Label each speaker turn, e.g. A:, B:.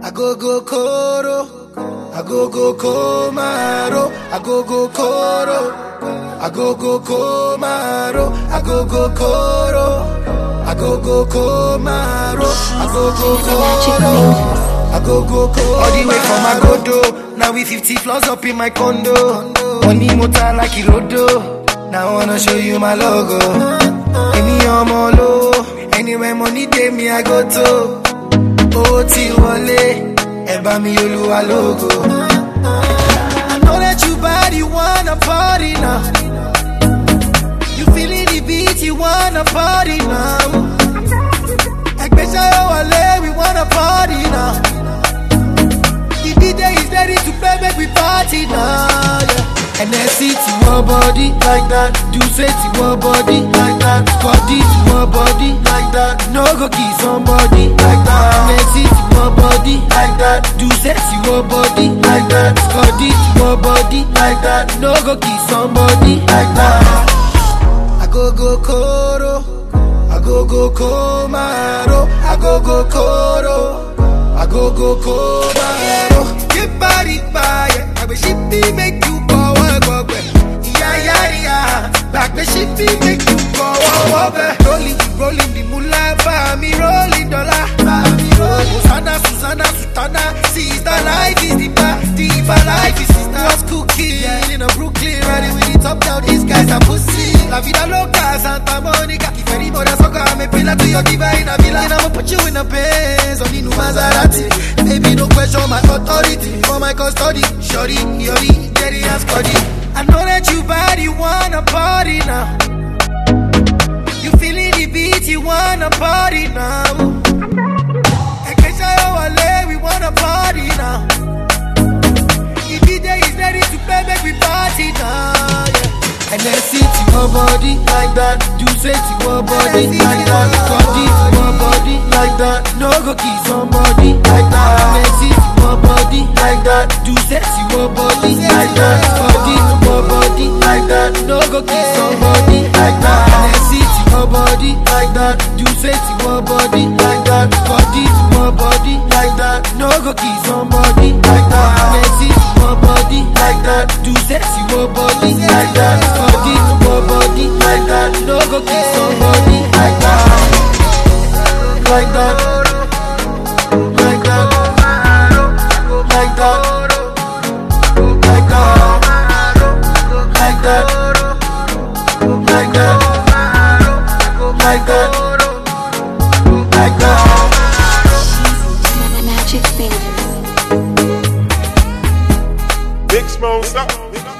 A: I go go koro. I go go komaro. I go go koro. I go go komaro. I go go koro. I go go komaro. I go go koro. I go go koro. All the way from Agodo. Now we 50 floors up in my condo. Money motor like Irodo. Now I wanna show you my logo. Any ọmọ lo. Anywhere money dey me I go to. Owó tí wọlé. Ẹ bá mi olúwa lógo. I know that you bad, you wanna party now. You feeling the beat, you wanna party now. Ẹgbẹ́sẹ̀ yóò wọlé, we wanna party now. The DJ is ready to play, make we party now. Yeah. NSC to your body like that. Do say to your body like that. Scotty to your body like that. No go kiss somebody like that. NSC to your body like that. Do say to your body like that. Scotty to your body like that. No go kiss somebody like that. I go go koro. I go go komaro. I go go koro. I go go komaro. Get body by it. I wish it be make you go work work Yeah yeah yeah. Back the shit be make you go work work Rolling rolling the moolah for me rolling dollar. For me rolling. Susanna Susanna Sutana. Sister life is the bar. Deeper life is sister. What's cooking in a Brooklyn? Riding with it up down. These guys are pussy. La vida loca, Santa Monica. If any more soca, I'm a pillar to your diva in a villa. And I'ma put you in a Benz, on new Maserati. Baby, no question my authority. For my custody, shorty, yori, Jerry and Scotty. I know that you bad, you wanna party now. You feeling the beat, you wanna party now. Ekesha Wale, we wanna party now. The DJ is ready to play, make we party now. Yeah. And then sit to your body like that. Do say to your body like that. Body to your body like that. No go kiss somebody like that. And then sit to your body like that. Do say to your body like that. Body to your body like that. No go kiss somebody like that. And then sit to your body like that. Do say to your body like that. Body to your body like that. No go kiss somebody like that. And then sit to your body like that. Do say to your body like that. Body to your body like that. No go kiss somebody like that. Like that. Like that. Like that. Like that. Like that. Like that. Like that. Like that.
B: Magic fingers.
C: Big Smoke, stop.